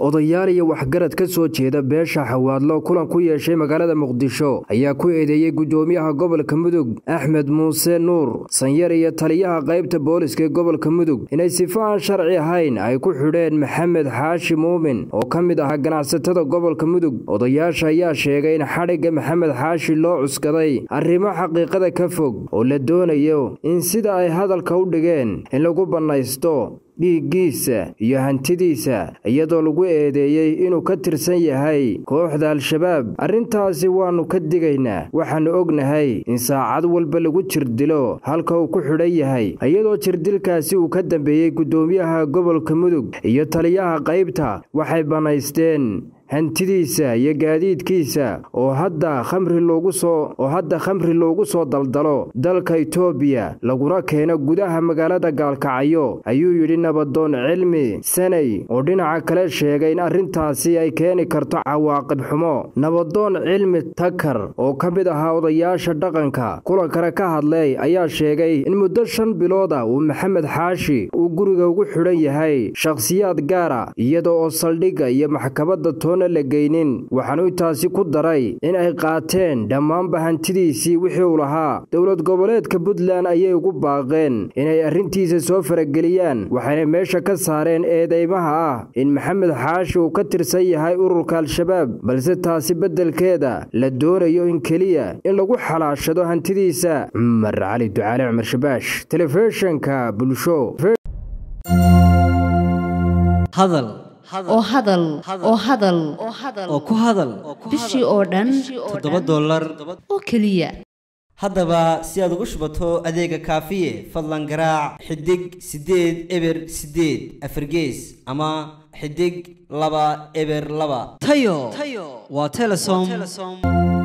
odayaal iyo waxgarad ka soo jeeda beesha xawaadlo kulan ku yeeshay magaalada muqdisho ayaa ku eedeeyey gudoomiyaha gobolka mudug axmed muuse nuur sanyar iyo taliyaha qaybta booliska ee gobolka mudug inay sifo aan sharci ahayn ay ku xidheen maxamed xaashi muumin oo ka mid ahaa ganacsatada gobolka mudug odayaasha ayaa sheegay in xadhigga maxamed xaashi loo cuskaday arrimo xaqiiqada ka fog oo la doonayo in sida ay hadalka u dhigeen in lagu bannaysto dhiiggiisa iyo hantidiisa iyadoo lagu eedeeyey inuu ka tirsan yahay kooxda al-shabaab arrintaasi waannu ka digaynaa waxaannu ognahay in saacad walba lagu jirdilo halka uu ku xidhan yahay iyadoo jirdilkaasi uu ka dambeeyey guddoomiyaha gobolka mudug iyo taliyaha qaybta waxay bannaysteen hantidiisa iyo gaadiidkiisa oo hadda khamri loogu soo oo hadda khamri loogu soo daldalo dalka itoobiya laguna keeno gudaha magaalada gaalkacyo ayuu yidhi nabadoon cilmi sanay oo dhinaca kale sheegay in arrintaasi ay keeni karto cawaaqib xumo nabadoon cilmi takar oo ka mid ahaa odayaasha dhaqanka kulankana ka hadlay ayaa sheegay in muddo shan bilooda uu maxamed xaashi uu guriga ugu xidhan yahay shakhsiyaad gaara iyada oo saldhigga iyo maxkamadda toona la geynin waxaanu intaasi ku daray in ay qaateen dhammaanba hantidiisii wixii uu lahaa dowlad goboleedka puntland ayay ugu baaqeen inay arrintiisa soo farageliyaan waxayna meesha ka saareen eedeymaha ah in maxamed xaashi uu ka tirsan yahay ururka al-shabaab balse taasi beddelkeeda la doonayo in keliya in lagu xalaashado hantidiisa cumar cali ducaale cumar shabaash telefishinka bulsho hadal oo hadal oo hadal oo ku hadal bishii oo dhan toddoba dollar oo keliya haddaba si aad ugu shubato adeega kaafiye fadlan garaac xidig siddeed eber siddeed afargees ama xidig laba eber laba tayo waa telesom